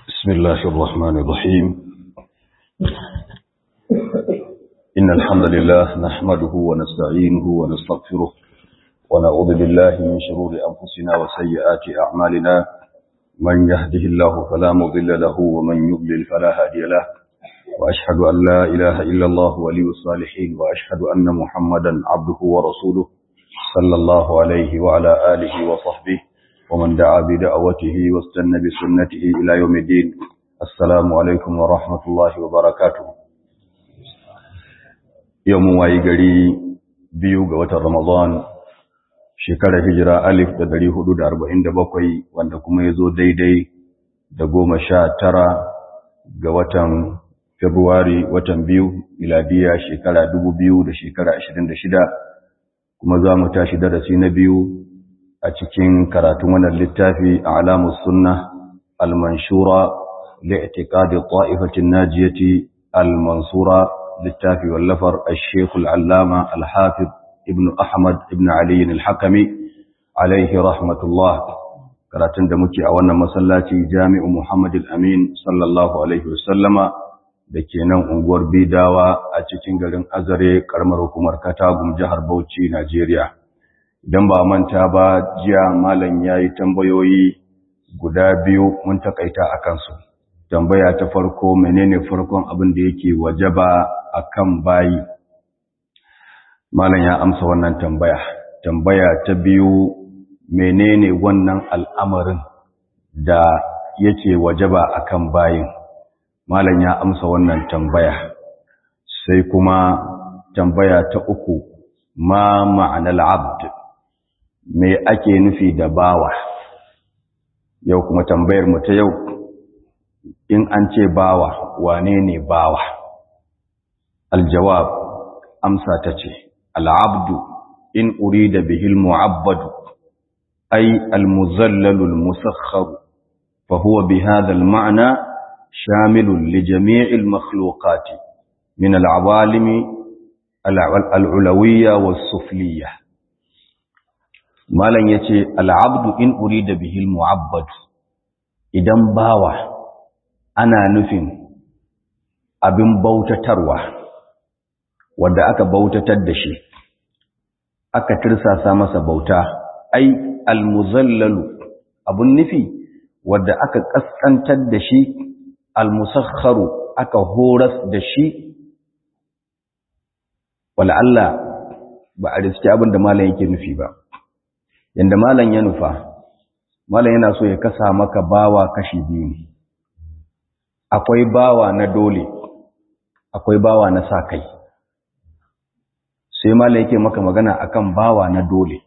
بسم الله الرحمن الرحيم إن الحمد لله نحمده ونستعينه ونستغفره ونعوذ بالله من شرور أنفسنا وسيئات أعمالنا من يهده الله فلا مضل له ومن يضلل فلا هادي له وأشهد أن لا إله إلا الله ولي الصالحين وأشهد أن محمدا عبده ورسوله صلى الله عليه وعلى آله وصحبه ومن دعا بدعوته واستنى بسنته إلى يوم الدين السلام عليكم ورحمة الله وبركاته يوم وايقري بيوغ وتر رمضان shekarar hijira alif da dari hudu da arba'in da bakwai wanda kuma ya zo daidai da goma sha tara ga watan Februari watan biyu miladiya shekara dubu biyu da shekara ashirin da shida kuma za mu tashi darasi na biyu a cikin karatun wannan littafi a alamus sunna al-manshura li'tiqadi ta'ifatin najiyati al-mansura littafi wallafar al-sheikh al-allama al-hafiz ibn ahmad ibn ali al-hakami alaihi rahmatullah karatun da muke a wannan masallaci jami'u muhammad al-amin sallallahu alaihi wasallama da ke nan unguwar bidawa a cikin garin azare karamar hukumar katagum jihar bauchi najeriya idan ba manta ba jiya malam ya yi tambayoyi guda biyu mun takaita a kansu tambaya ta farko menene farkon abin da yake wajaba a kan bayi malam ya amsa wannan tambaya tambaya ta biyu menene wannan al'amarin da yake wajaba a kan bayin malam ya amsa wannan tambaya sai kuma tambaya ta uku ma ma'anar abd me ake nufi da bawa yau kuma tambayar mu ta yau in an ce bawa wane ne bawa aljawab amsa ta ce al'abdu in urida bihil mu'abbadu ay almuzallalu almusakharu fa huwa bihadha alma'na shamilun li jami'il makhluqati min al'awalimi al'ulawiyya was-sufliyya malam ya ce al'abdu in uri da bihil mu'abbadu idan bawa ana nufin abin bautatarwa wadda aka bautatar da shi aka tirsasa masa bauta ai almuzallalu abun nufi wadda aka kaskantar da shi almusakharu aka horas da shi wala Allah ba a riski abin da malam yake nufi ba yanda malam ya nufa malam yana so ya kasa maka bawa kashi biyu ne akwai bawa na dole akwai bawa na sa kai sai malam yake maka magana akan bawa na dole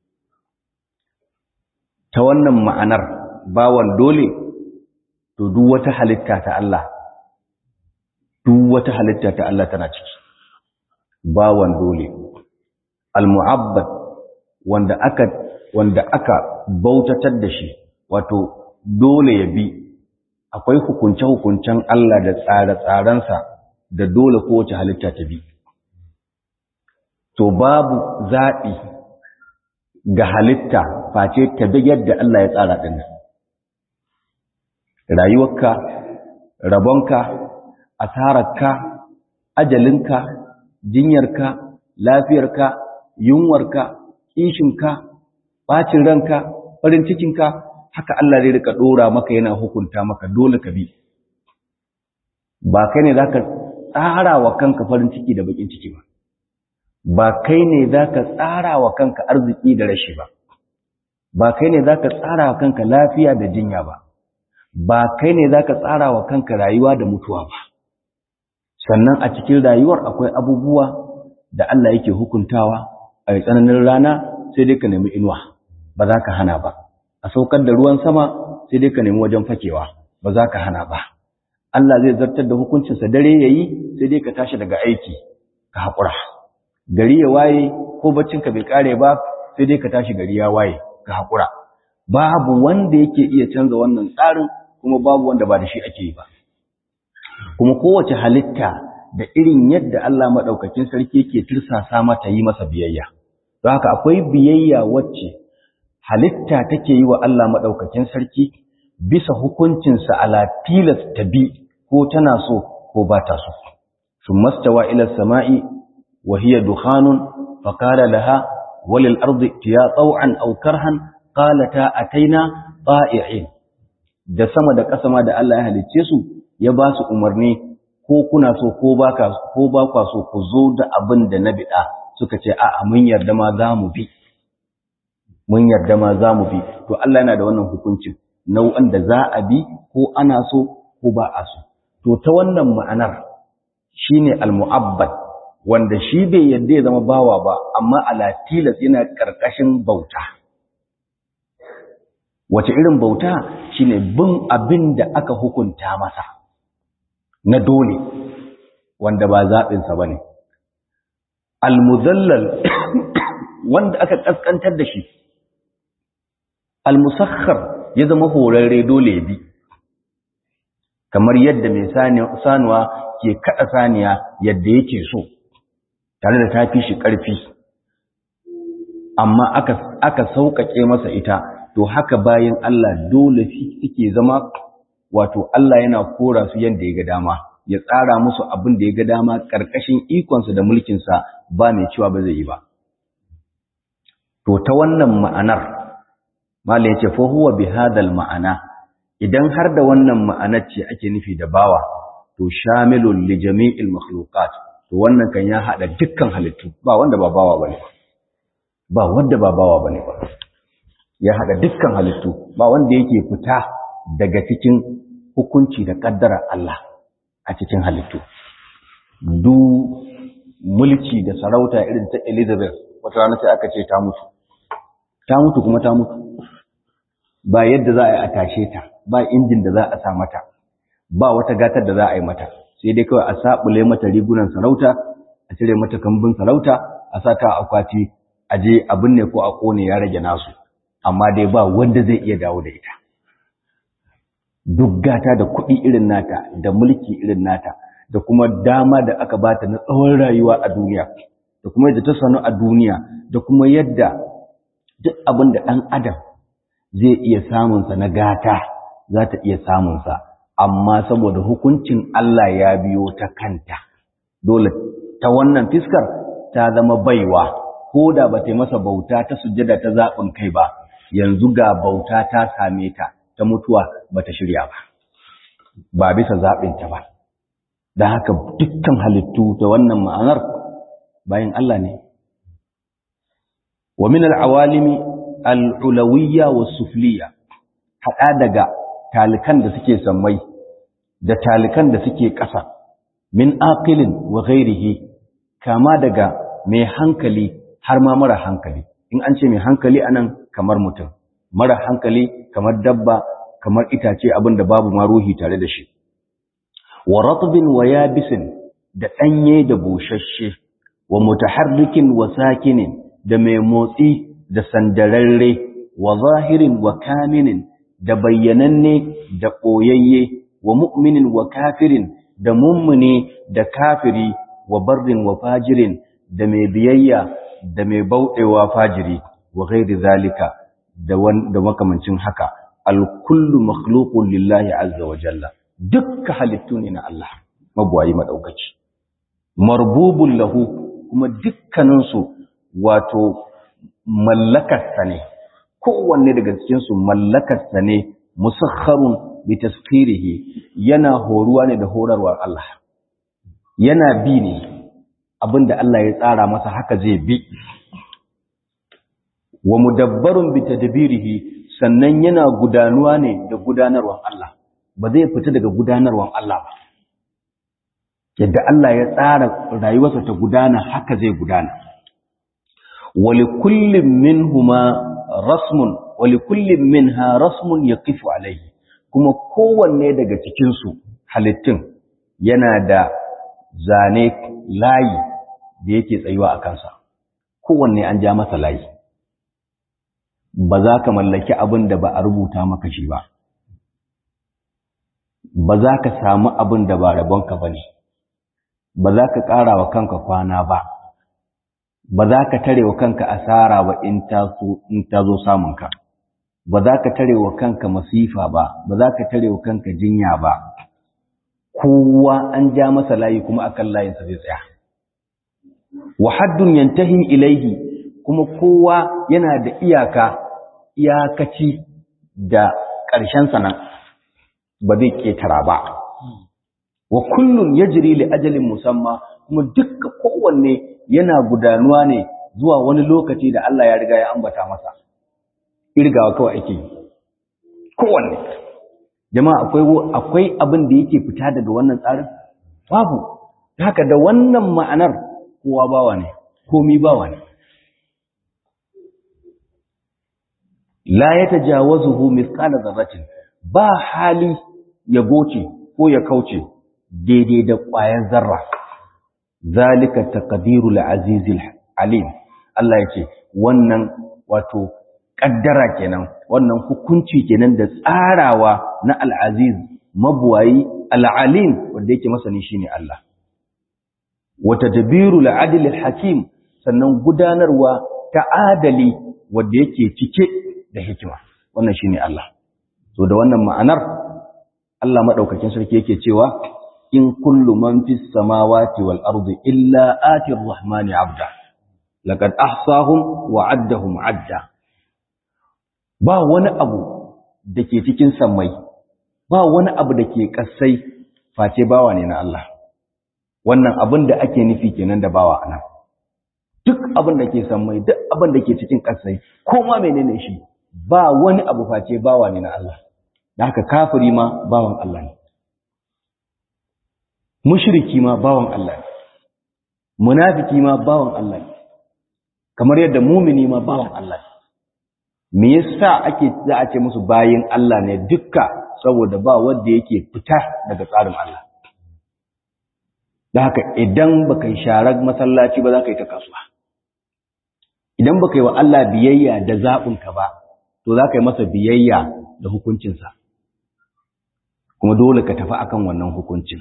ta wannan ma'anar bawan dole to duk wata halitta ta Allah duk wata halitta ta Allah tana ciki bawan dole al-mu'abbad wanda aka wanda aka bautatar da shi wato dole ya bi akwai hukunce-hukuncen Allah da tsare-tsarensa da dole kowace halitta ta bi to babu zaɓi ga halitta face ta bi yadda Allah ya tsara ɗin rayuwarka rabonka asararka ajalinka jinyarka lafiyarka yunwarka kishinka bacin ranka farin cikinka haka Allah zai rika dora maka yana hukunta maka dole ka bi ba kai ne zaka tsara wa kanka farin ciki da bakin ciki ba ba kai ne zaka tsara wa kanka arziki da rashi ba ba kai ne zaka tsara wa kanka lafiya da jinya ba ba kai ne zaka tsara wa kanka rayuwa da mutuwa ba sannan a cikin rayuwar akwai abubuwa da Allah yake hukuntawa a tsananin rana sai dai ka nemi inuwa ba za ka hana ba a saukar da ruwan sama sai dai ka nemi wajen fakewa ba za ka hana ba Allah zai zartar da hukuncinsa dare ya yi sai dai ka tashi daga aiki ka haƙura gari ya waye ko baccinka bai ƙare ba sai dai ka tashi gari ya waye ka haƙura babu wanda yake iya canza wannan tsarin kuma babu wanda ba da shi ake yi ba kuma kowace halitta da irin yadda Allah maɗaukakin sarki ke tirsasa mata yi masa biyayya don haka akwai biyayya wacce halitta take yi wa Allah maɗaukakin sarki bisa hukuncinsa ala tilas ta bi ko tana so ko ba ta so sun mastawa ila sama'i wa hiya dukhanun fa qala laha walil ardi tiya taw'an aw karhan qalata ataina ta'i'in da sama da ƙasa ma da Allah ya halicce su ya ba su umarni ko kuna so ko ba ko ba kwa so ku zo da abin da na bida suka ce a'a mun yarda ma za mu bi mun yarda ma za mu bi to Allah yana da wannan hukuncin nau'an da za a bi ko ana so ko ba a so to ta wannan ma'anar shine al-mu'abbad wanda shi bai yarda ya zama bawa ba amma ala tilas yana karkashin bauta wace irin bauta shine bin abin da aka hukunta masa na dole wanda ba zaɓinsa ba ne al-muzallal wanda aka ƙasƙantar da shi al-musakhar ya zama horarre dole ya bi kamar yadda mai sanuwa ke kaɗa saniya yadda yake so tare da ta fi shi ƙarfi amma aka sauƙaƙe masa ita to haka bayan Allah dole suke zama wato Allah yana kora su yadda ya ga dama ya tsara musu abin da ya ga dama ƙarƙashin ikonsa da mulkinsa ba mai cewa ba zai yi ba to ta wannan ma'anar Malam ya ce, Fahuwa bi hadal ma'ana, idan har da wannan ma'anar ce ake nufi da bawa, to shamilun li jami'il makhluqat to wannan kan ya haɗa dukkan halittu, ba wanda ba bawa bane ba. Ba wanda ba bawa bane ba. Ya haɗa dukkan halittu, ba wanda yake fita daga cikin hukunci da ƙaddarar Allah a cikin halittu. Du mulki da sarauta irin ta Elizabeth, wata rana sai aka ce ta mutu. Ta mutu kuma ta mutu. ba yadda za a yi a tashe ta ba injin da za a sa mata ba wata gatar da za a yi mata sai dai kawai a saɓule mata rigunan sarauta a cire mata kambun sarauta a sa ta akwati a je a binne ko a kone ya rage nasu amma dai ba wanda zai iya dawo da ita duk gata da kuɗi irin nata da mulki irin nata da kuma dama da aka bata na tsawon rayuwa a duniya da kuma yadda ta sanu a duniya da kuma yadda duk abin da ɗan adam zai iya samunsa na gata za ta iya samunsa amma saboda hukuncin Allah ya biyo ta kanta dole ta wannan fiskar ta zama baiwa ko da ba ta masa bauta ta sujjada ta zaɓin kai ba yanzu ga bauta ta same ta ta mutuwa ba ta shirya ba ba bisa zaɓinta ba da haka dukkan halittu da wannan ma'anar bayan Allah ne wa min al-awalimi al'ulawiyya wa sufliya, haɗa daga talikan da suke sammai da talikan da suke ƙasa, min aqilin wa ghairihi kama daga mai hankali har ma mara hankali, in an ce mai hankali anan kamar mutum, mara hankali kamar dabba, kamar itace abin da babu ma ruhi tare da shi. Wa ratbin wa yabisin da ɗanye da bushashe, wa mutaharrikin wa sakinin da mai motsi da sandararre wa zahirin wa kaminin da bayyananne da ɓoyayye wa mu'minin wa kafirin da mummune da kafiri wa barrin wa fajirin da mai biyayya da mai bauɗewa fajiri wa ghairi zalika da makamancin haka alkullu makhluqun lillahi azza wa jalla dukka halittu ne na Allah magwayi madaukaki marbubun lahu kuma dukkaninsu wato mallakarsa ne kowanne daga cikinsu mallakarsa ne musakharun bi tasfirihi yana horuwa ne da horarwar Allah yana bi ne abinda Allah ya tsara masa haka zai bi wa mudabbarun bi tadbirihi sannan yana gudanuwa ne da gudanarwar Allah ba zai fita daga gudanarwar Allah ba yadda Allah ya tsara rayuwarsa ta gudana haka zai gudana ولكل منهما رسم ولكل منها رسم يقف عليه kuma kowanne daga cikin su halittun yana da zane layi da yake tsayuwa a kansa kowanne an ja masa layi ba za ka mallaki abin da ba a rubuta maka shi ba ba za ka samu abin da ba rabonka ba ne ba za ka ƙara wa kanka kwana ba ba za ka tare wa kanka asara ba in ta zo samunka ba za ka tare wa kanka masifa ba ba za ka tare wa kanka jinya ba kowa an ja masa layi kuma akan layinsa zai tsaya wa haddun yantahi ilaihi kuma kowa yana da iyaka iyakaci da ƙarshen sana ba zai ƙetara ba wa kullun yajri li ajalin musamma kuma dukkan kowanne yana gudanuwa ne zuwa wani lokaci da Allah ya riga ya ambata masa irgawa kawai ake yi kowanne jama'a akwai akwai abin da yake fita daga wannan tsarin babu haka da wannan ma'anar kowa bawa ne komi bawa ne la yatajawazuhu mithqala dharratin ba hali ya goce ko ya kauce daidai da ƙwayar zarra zalika taqdirul azizil alim Allah yake wannan wato kaddara kenan wannan hukunci kenan da tsarawa na al-aziz mabuwayi al-alim wanda yake masani shine Allah wa tadbirul adl hakim sannan gudanarwa ta adali wanda yake cike da hikima wannan shine Allah to da wannan ma'anar Allah madaukakin sarki yake cewa in kullu man fis samawati wal ardi illa ati ar-rahmani 'abda laqad ahsahum wa 'addahum 'adda ba wani abu dake cikin sammai ba wani abu dake kasai face bawa ne na Allah wannan abin da ake nufi kenan da bawa anan duk abin da ke sammai duk abin da ke cikin kasai ko ma menene shi ba wani abu face bawa ne na Allah da haka kafiri ma bawan Allah ne mushriki ma bawan Allah ne munafiki ma bawan Allah ne kamar yadda mumini ma bawan Allah ne me yasa ake za a ce musu bayin Allah ne dukka saboda ba wanda yake fita daga tsarin Allah da haka idan baka yi sharar masallaci ba za ka yi ta kasuwa idan baka yi wa Allah biyayya da zaɓinka ba to za ka yi masa biyayya da hukuncinsa kuma dole ka tafi akan wannan hukuncin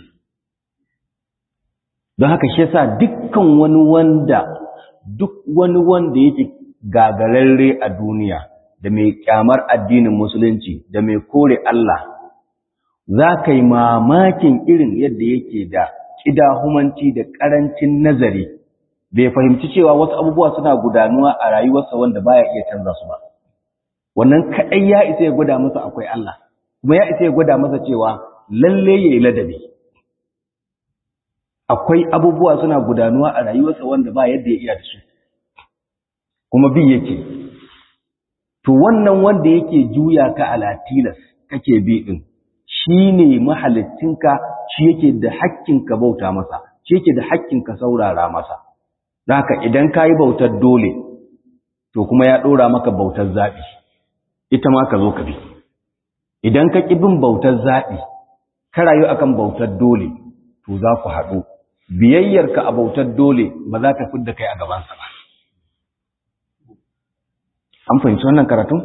don haka shi yasa dukkan wani wanda duk wani wanda yake gagararre a duniya da mai kyamar addinin musulunci da mai kore Allah za ka yi mamakin irin yadda yake da ƙidahumanci da ƙarancin nazari bai fahimci cewa wasu abubuwa suna gudanuwa a rayuwarsa wanda baya iya canza su ba wannan kaɗai ya isa ya gwada masa akwai Allah kuma ya isa ya gwada masa cewa lalle ya yi ladabi akwai abubuwa suna gudanuwa a rayuwarsa wanda ba yadda ya iya da su kuma bi yake to wannan wanda yake juya ka ala tilas kake bi din shine mahalittinka shi yake da hakkin ka bauta masa shi yake da hakkin ka saurara masa haka idan kayi bautar dole to kuma ya dora maka bautar zabi ita ma ka zo ka bi idan ka ƙi bin bautar zaɓi ka rayu akan bautar dole to za ku haɗu biyayyarka a bautar dole ba za ta fidda kai a gabansa ba an fahimci wannan karatun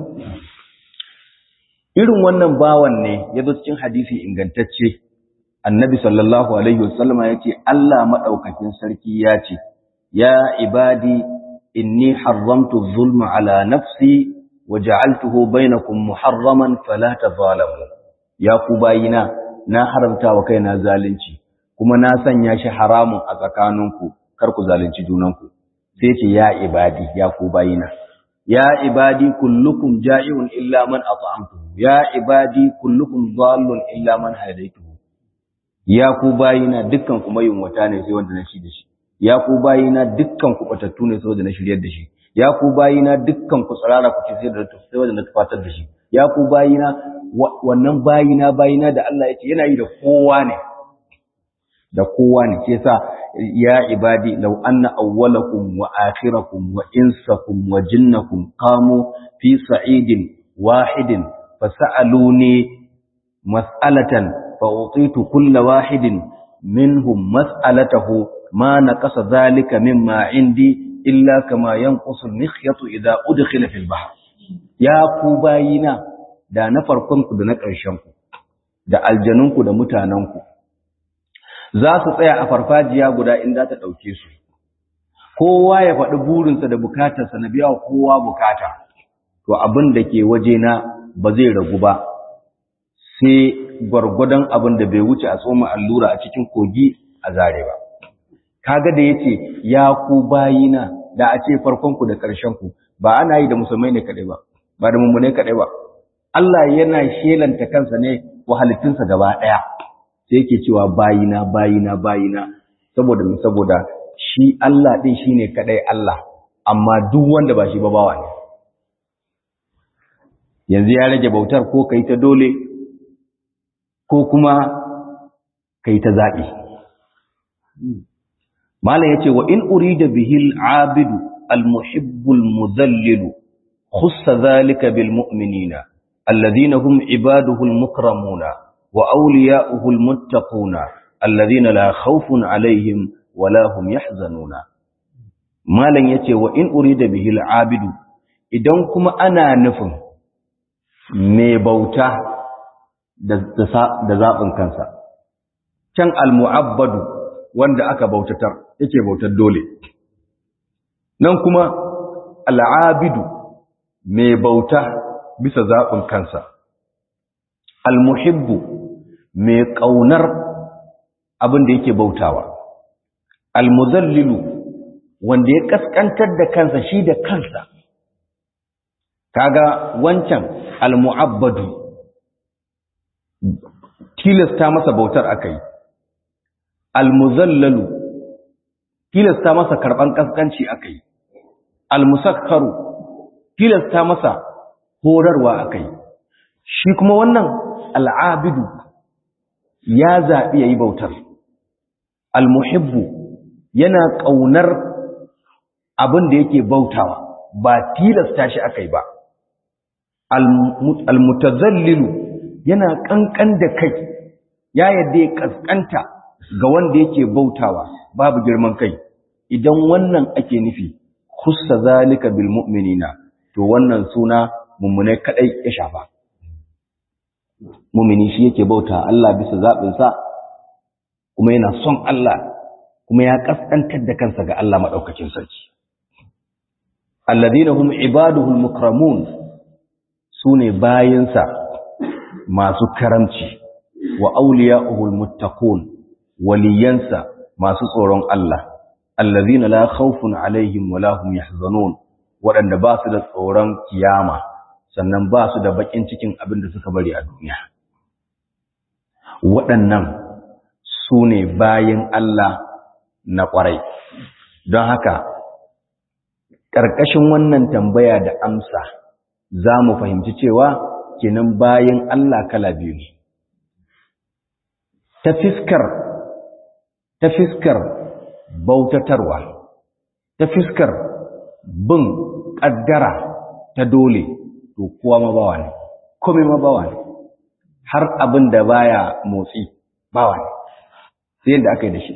irin wannan bawan ne ya zo cikin hadisi ingantacce annabi sallallahu alaihi wasallama ya ce Allah maɗaukakin sarki ya ce ya ibadi inni haramtu zulma ala nafsi waja'altuhu bainakum muharraman fala tazalamu ya ku bayina na haramta wa kaina zalunci kuma na sanya shi haramun a tsakaninku kar ku zalunci junanku sai ce ya ibadi ya ku bayina ya ibadi kullukum ja'iun illa man at'amtuhu ya ibadi kullukum dhallun illa man hadaytuhu ya ku bayina dukkan ku mayunwata ne sai wanda na shi da shi ya ku bayina dukkan ku batattu ne sai wanda na shiryar da shi ya ku bayina dukkan ku tsirara kuke sai da sai wanda na tufatar da shi ya ku bayina wannan bayina bayina da Allah yake yana yi da kowa ne da kowa ne ke sa ya ibadi law anna awwalakum wa akhirakum wa insakum wa jinnakum qamu fi sa'idin wahidin fasaluni mas'alatan fa utitu kulla wahidin minhum mas'alatahu ma naqasa dhalika mimma indi illa kama yanqusu al-mikhyatu idha udkhila fil bahr ya ku bayina da na farkon ku da na ƙarshen ku da aljanun ku da mutanen ku za su tsaya a farfajiya guda in za ta dauke su kowa ya faɗi burinsa da bukatarsa na biya kowa bukata to to abin da ke wajena ba zai ragu ba sai gwargwadon abin da bai wuce a tsoma allura a cikin kogi a zare ba kaga da yace ya ku bayina da a ce farkon ku da ƙarshen ku ba ana yi da musulmai ne kadai ba ba da mummune kadai ba Allah yana shelanta kansa ne wa halittunsa gaba daya sai yake cewa bayina bayina bayina saboda me saboda shi Allah din shine kadai Allah amma duk wanda ba shi ba bawa ne yanzu ya rage bautar ko kai ta dole ko kuma kai ta zaɓi. Malam ya ce, wa in urida bihil abidu al-muhibbul muzallilu, khussa zalika bil mu'minina, alladhina hum ibaduhul mukramuna, wa awliya'uhul muttaquna, alladhina la khawfun alaihim wa la hum yahzanuna. Malam ya ce, wa in urida bihil abidu, idan kuma ana nufin mai bauta da zaɓin kansa. Can al-mu'abbadu wanda aka bautatar yake bautar dole. Nan kuma al'abidu mai bauta bisa zaɓin kansa. Al-muhibbu mai ƙaunar abin da yake bautawa. Al-muzallilu wanda ya ƙasƙantar da kansa shi da kansa. Kaga wancan al-mu'abbadu tilasta masa bautar akai almuzallalu tilasta masa karban kaskanci akai almusakkaru tilasta masa horarwa akai shi kuma wannan al'abidu ya zabi yayi bautar almuhibbu yana kaunar abin da yake bautawa ba tilasta shi akai ba almutazallilu yana kankan da kai ya yadda ya kaskanta ga wanda yake bautawa babu girman kai idan wannan ake nufi khussa zalika bil mu'minina to wannan suna mummune kadai ya shafa mu'mini shi yake bauta Allah bisa zabin sa kuma yana son Allah kuma ya kaskantar da kansa ga Allah madaukakin sarki alladhina hum ibaduhul mukramun sune bayinsa masu karamci wa auliya'uhul muttaqun waliyansa masu tsoron Allah allazina la khawfun alaihim wa la hum yahzanun wadanda ba su da tsoron kiyama sannan ba su da bakin cikin abin da suka bari a duniya waɗannan su ne bayin Allah na ƙwarai don haka ƙarƙashin wannan tambaya da amsa za mu fahimci cewa kenan bayan Allah kala biyu ne ta fiskar ta fiskar bautatarwa ta fiskar bin ƙaddara ta dole to kowa mabawa ne kome mabawa ne har abin da baya motsi bawa ne sai yadda aka yi da shi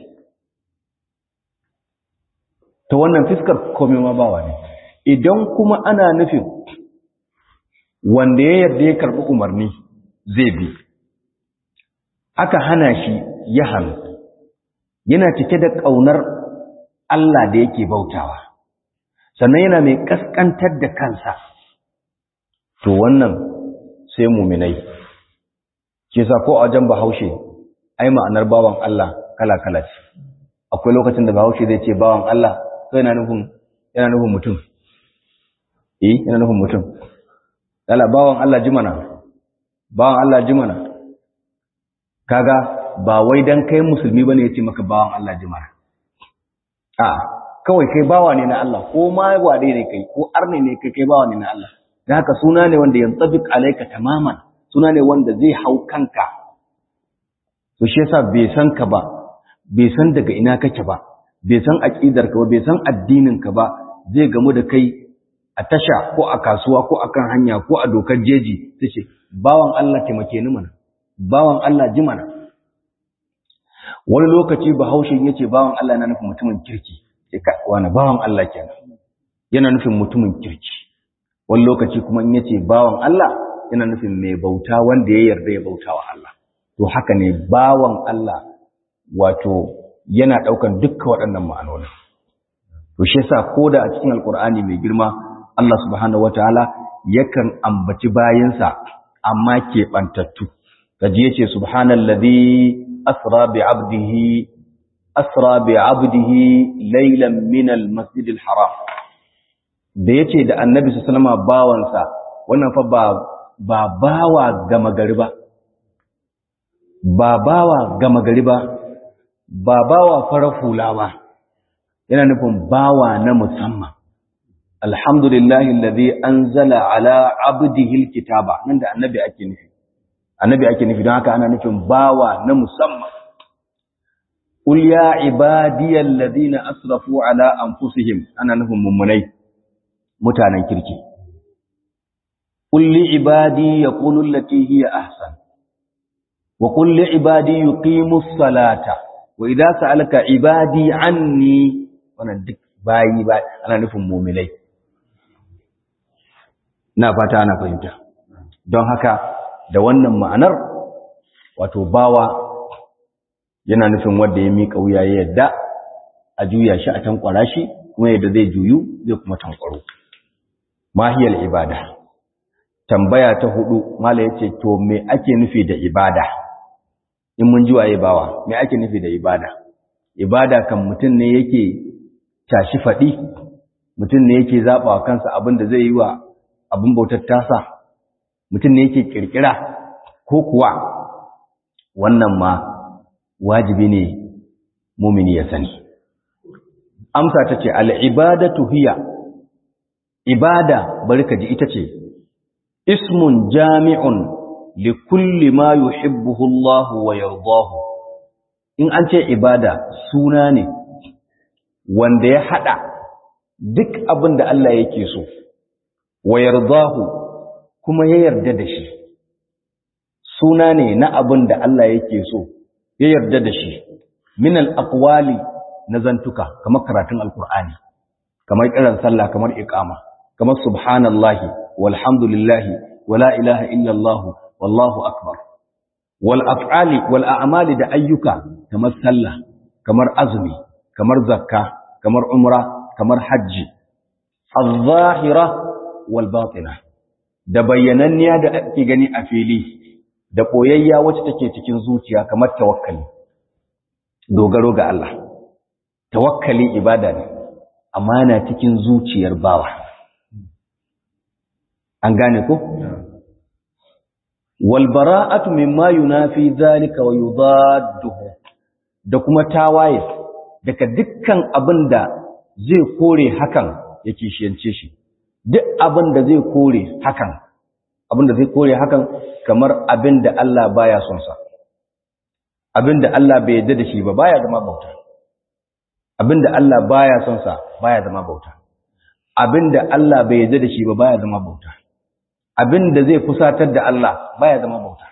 ta wannan fiskar kome mabawa ne idan kuma ana nufin wanda ya yarda ya karɓi umarni zai bi aka hana shi ya hannu yana cike da ƙaunar Allah da yake bautawa sannan yana mai ƙasƙantar da kansa to wannan sai muminai ke sa ko a wajen bahaushe ai ma'anar bawan Allah kala-kala ce akwai lokacin da bahaushe zai ce bawan Allah sai yana nufin yana nufin mutum eh yana nufin mutum Dala bawan Allah jimana, bawan Allah jimana, kaga ba wai don kai musulmi ba ne ya ce maka bawan Allah jimana. A, kawai kai bawa ne na Allah, ko ma wade ne kai, ko arne ne kai kai bawa ne na Allah. Da haka suna ne wanda yanzu tabik alaika tamaman, suna ne wanda zai hau kanka. To shi yasa bai san ka ba, bai san daga ina kake ba, bai san aƙidar ka ba, bai san addinin ka ba, zai gamu da kai a tasha ko a kasuwa ko a kan hanya ko a dokar jeji ta ce bawan Allah taimake ni mana bawan Allah ji mana wani lokaci bahaushe ya ce bawan Allah yana nufin mutumin kirki sai ka wani bawan Allah kenan yana nufin mutumin kirki wani lokaci kuma in yace bawan Allah yana nufin mai bauta wanda ya yarda ya bauta wa Allah to haka ne bawan Allah wato yana daukan dukkan waɗannan ma'anoni to shi yasa koda a cikin alkur'ani mai girma Allah subhanahu wataala yakan ambaci bayansa amma keɓantattu kaji yace subhanallazi asra bi abdihi asra bi abdihi laylan min almasjidil haram da yace da annabi sallallahu alaihi bawansa wannan fa ba ba bawa gama gari ba ba bawa gama gari ba ba bawa farar hula ba yana nufin bawa na musamman alhamdulillahi alladhi anzala ala abdihi alkitaba nan da annabi ake nufi annabi ake nufi don haka ana nufin bawa na musamman qul ya ibadiyal ladina asrafu ala anfusihim ana nufin mummunai mutanen kirki qul li ibadi yaqulu allati hiya ahsan wa qul li ibadi yuqimus salata wa idza sa'alaka ibadi anni wannan duk bayi ba ana nufin mu'minai na fata ana fahimta don haka da wannan ma'anar wato bawa yana nufin wanda ya miƙa wuya ya yadda a juya shi a tankwara shi kuma yadda zai juyu zai kuma tankwaro mahiyar ibada tambaya ta hudu mala yace to me ake nufi da ibada in mun ji waye bawa me ake nufi da ibada ibada kan mutum ne yake tashi faɗi mutum ne yake zaɓa wa kansa abin da zai yi wa abin bautar tasa mutum ne yake ƙirƙira ko kuwa wannan ma wajibi ne mumini ya sani amsa ta ce al'ibadatu hiya ibada bari ka ji ita ce ismun jami'un li kulli ma yuhibbuhu Allah wa yardahu in an ce ibada suna ne wanda ya hada duk abin da Allah yake so wa yardahu kuma ya yarda da shi suna ne na abin da Allah yake so ya yarda da shi min al-aqwali na zantuka kamar karatun alqur'ani kamar kiran sallah kamar iqama kamar subhanallahi walhamdulillahi wala ilaha illallah wallahu akbar wal af'ali wal a'mali da ayyuka kamar sallah kamar azumi kamar zakka kamar umra kamar hajji az-zahira wal batina da bayyananniya da ake gani a fili da ɓoyayya wacce take cikin zuciya kamar tawakkali dogaro ga Allah tawakkali ibada ne amma na cikin zuciyar bawa an gane ko wal bara'atu mimma yunafi zalika wa yudadduhu da kuma tawaye daga dukkan abin da zai kore hakan ya kishiyance shi duk abin da zai kore hakan abin da zai kore hakan kamar abin da Allah baya son sa abin da Allah bai yarda da shi ba baya zama bauta abin da Allah baya son sa baya zama bauta abin da Allah bai yarda da shi ba baya zama bauta abin da zai fusatar da Allah baya zama bauta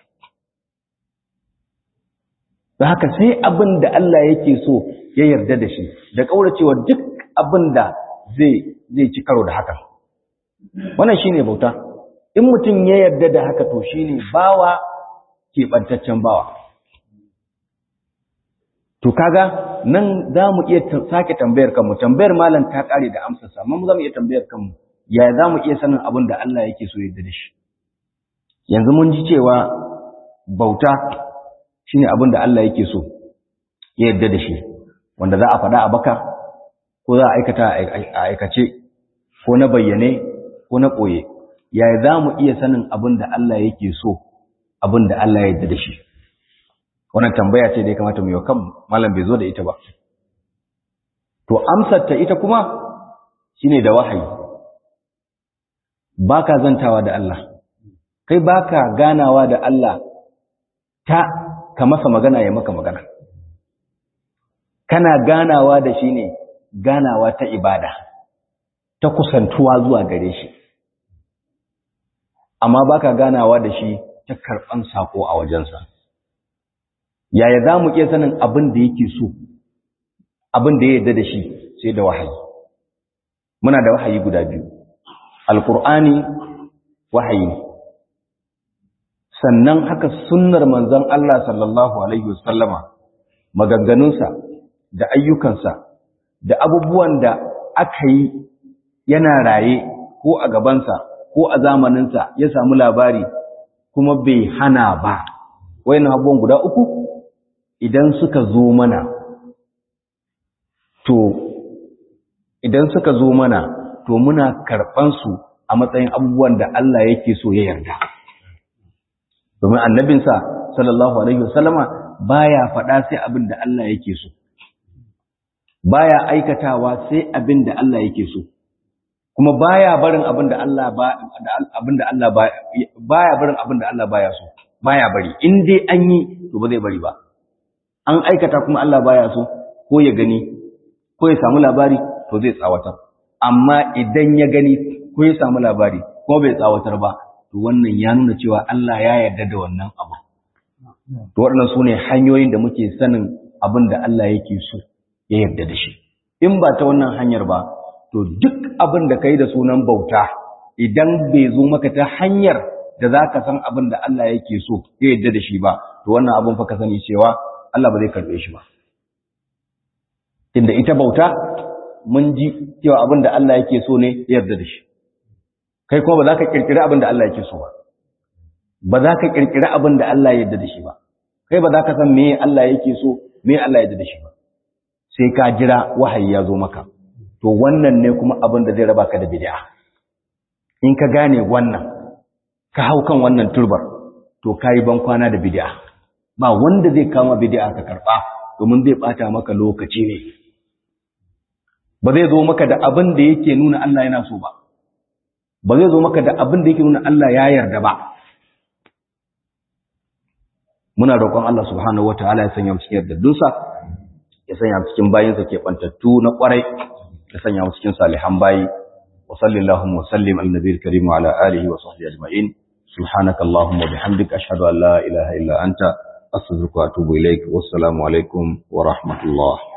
da haka sai abin da Allah yake so ya yarda da shi da kauracewa duk abin da zai zai ci karo da hakan wannan shine bauta in mutum ya yarda da haka to shine bawa keɓantaccen bawa to kaga nan za mu iya sake tambayar kanmu tambayar malam ta ƙare da amsarsa amma mu za mu iya tambayar kanmu ya za mu iya sanin abin da Allah yake so yarda da shi yanzu mun ji cewa bauta shine abin da Allah yake so ya yarda da shi wanda za a faɗa a baka ko za a aikata a aikace ko na bayyane ko na ɓoye yaya za mu iya sanin abin da Allah yake so abin da Allah ya yarda da shi wannan tambaya ce da ya kamata mu yi kan malam bai zo da ita ba to amsar ta ita kuma shine da wahayi baka zantawa da Allah kai baka ganawa da Allah ta ka masa magana ya maka magana kana ganawa da shi ne ganawa ta ibada ta kusantuwa zuwa gare shi amma baka ganawa da shi ta karɓan sako a wajensa yaya za mu iya sanin abin da yake so abin da ya yarda da shi sai da wahayi muna da wahayi guda biyu alkur'ani wahayi ne sannan haka sunnar manzon Allah sallallahu alaihi wasallama maganganunsa da ayyukansa da abubuwan da aka yi yana raye ko a gabansa ko a zamaninsa ya samu labari kuma bai hana ba wayannan abubuwan guda uku idan suka zo mana to idan suka zo mana to muna karɓan su a matsayin abubuwan da Allah yake so ya yarda domin annabinsa sallallahu alaihi wasallama baya faɗa sai abin da Allah yake so baya aikatawa sai abin da Allah yake so kuma baya barin abin da Allah ba abin da Allah ba baya barin abin da Allah baya so baya bari in dai an yi to ba zai bari ba an aikata kuma Allah baya so ko ya gani ko ya samu labari to zai tsawatar amma idan ya gani ko ya samu labari ko bai tsawatar ba to wannan ya nuna cewa Allah ya yarda da wannan abu to waɗannan su ne hanyoyin da muke sanin abin da Allah yake so ya yarda da shi in ba ta wannan hanyar ba to duk abin da ka yi da sunan bauta idan bai zo maka ta hanyar da za ka san abin da Allah yake so ya yarda da shi ba to wannan abin fa ka sani cewa Allah ba zai karɓe shi ba inda ita bauta mun ji cewa abin da Allah yake so ne ya yarda da shi kai kuma ba za ka kirkiri abin da Allah yake so ba ba za ka kirkiri abin da Allah ya yarda da shi ba kai ba za ka san me Allah yake so me Allah ya yarda da shi ba sai ka jira wahayi ya zo maka to wannan ne kuma abin da zai raba ka da bid'a in ka gane wannan ka hau kan wannan turbar to kai ban kwana da bid'a ba wanda zai kama bid'a ka karba domin zai bata maka lokaci ne ba zai zo maka da abin da yake nuna Allah yana so ba ba zai zo maka da abin da yake nuna Allah ya yarda ba muna roƙon Allah subhanahu wataala ya sanya mu cikin yardadunsa ya sanya mu cikin bayinsa ke bantattu na ƙwarai ya sanya mu cikin salihan bayi wa sallallahu wa sallim ala nabiyil karim wa ala alihi wa sahbihi ajma'in subhanaka allahumma bihamdika ashhadu an la ilaha illa anta astaghfiruka wa atubu ilaik wassalamu alaikum wa rahmatullah